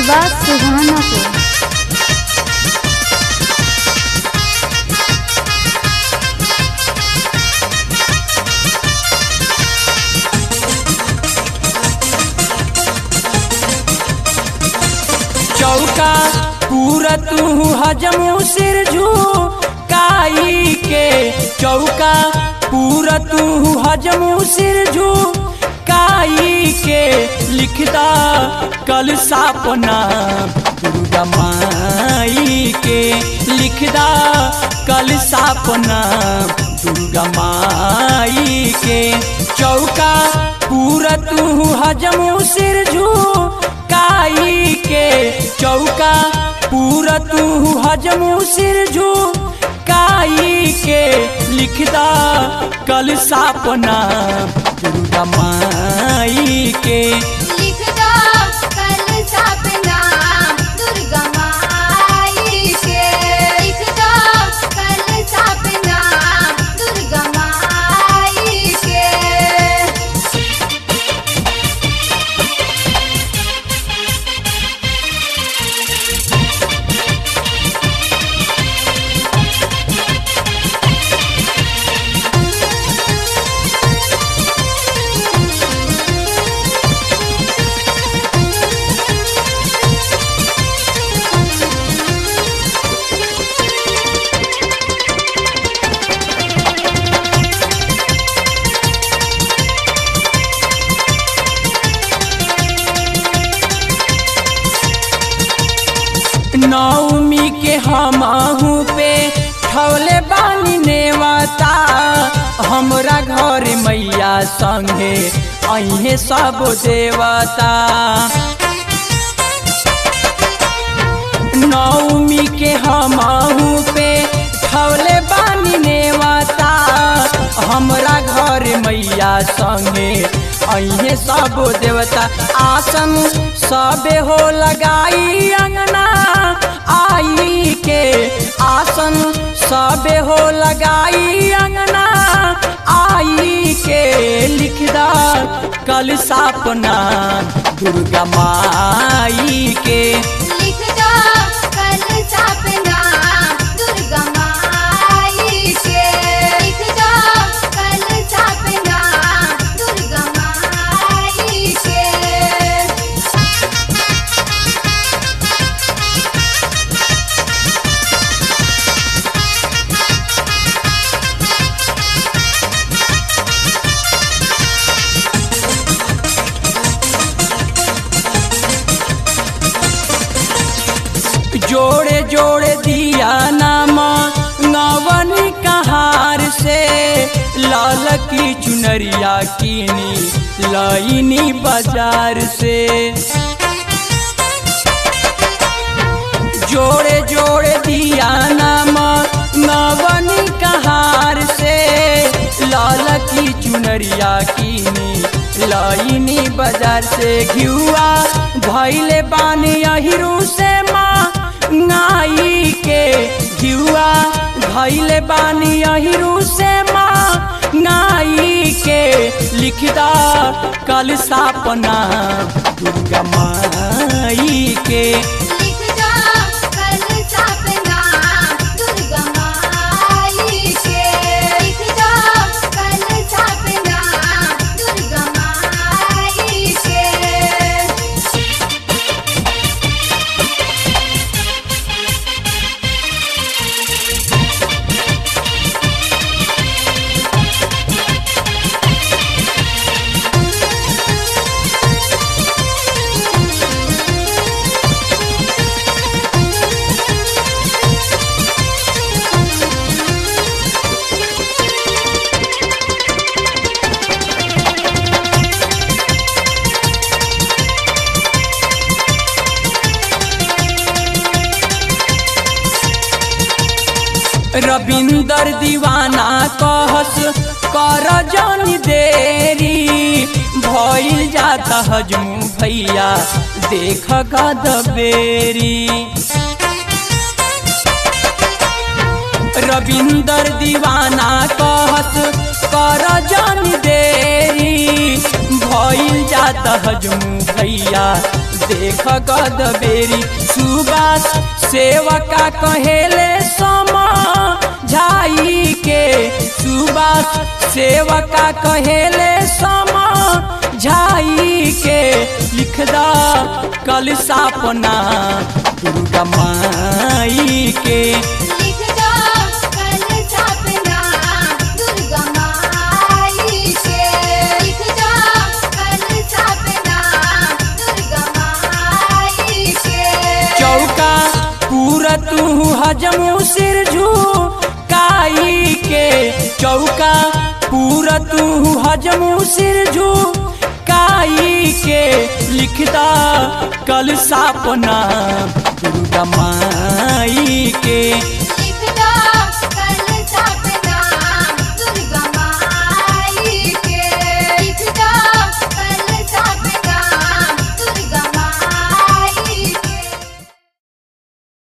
कस्बा सुहानापुर चौका पूरा तू हजमू सिर झू काई के चौका पूरा तू हजमू सिर झू काई के लिखदा कल सापना दुर्गा माई के लिखदा कल सापना दुर्गा माई के चौका पूरा तू हजमू सिर झू काई के चौका पूरा तू हजमू सिर झू काई के लिखदा कल सापना दुर्गा माई के लिख दो कल सपना दुर्गा माई के लिख दो कल सपना दुर्गा माई के नवमी के हमहू पे ठवले बानी नेवता हमरा घर मैया संगे अहे सब देवता नवमी के हमहू पे ठवले बानी नेवता हमरा घर मैया संगे अहे सब देवता आसन सबे हो लगाई अंगना आई के आसन सबे हो लगाई अंगना आई के लिखदा कल सापना दुर्गा माई के लिख दो कल सपना दुर्गा माई के लिख दो कल सपना दुर्गा माई के जोड़े जोड़े दिया नामा नवन कहार से लाल की चुनरिया कीनी लाइनी बाजार से जोड़े जोड़े दिया नामा नवन कहार से लाल की चुनरिया कीनी लाइनी बाजार से घियुआ धैले बानी अहिरू से माँ नाई के घियुआ धैले बानी अहिरू से माँ नाई के लिखदा कल सापना दुर्गा माई के लिख दो कल सपना दुर्गा माई के लिख दो कल सपना दुर्गा माई के रविंदर दीवाना कहस कर जन देरी भइल जाता हजमू भैया देख गदबेरी रविंदर दीवाना कहस कर जन देरी भइल जात हजमू भैया देख गद बेरी सुबास सेवका कहेले समा झाई के सुबास सेवका कहेले समा झाई के लिखदा कल सापना दुर्गा माई के लिख दो कल सपना दुर्गा माई के लिख दो कल सपना दुर्गा माई के चौका पूरा तू हजमू सिर झुकाई के चौका पूरा तू हजमू सिर झुकाई के लिखदा कल सापना दुर्गा माई के